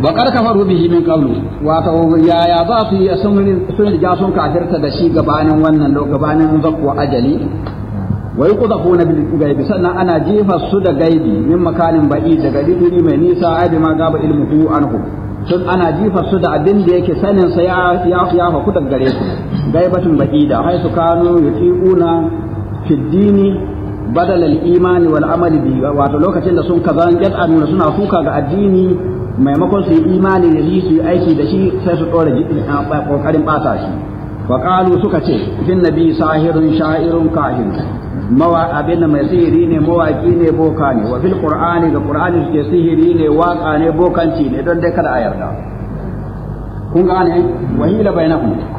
wa qad kafaru bihi min qablu wato yaya za su yi sun sun riga sun kafirta da shi gabanin wannan gabanin zakwa ajali wa yuqdafuna bil gaibi sannan ana jefa su da gaibi min makanin ba'i daga didiri mai nisa ai bi ma gaba ilmuhu anhu sun ana jifa su da abin da yake sanin sa ya ya ya fa kudan gare su gaibatun ba'ida hay su kanu yutiquna fi dini badal al imani wal amali bi wato lokacin da sun kaza yad'anuna suna suka ga addini maimakon su yi imani da shi su yi aiki da shi sai su dora kokarin bata shi wa qalu suka ce fin nabi sahirun sha'irun kahin mawa abin da mai sihiri ne mawaki ne boka ne wa fil qur'ani ga qur'ani suke sihiri ne waka ne bokanci ne don dai kada a yarda kun gane wahila bainakum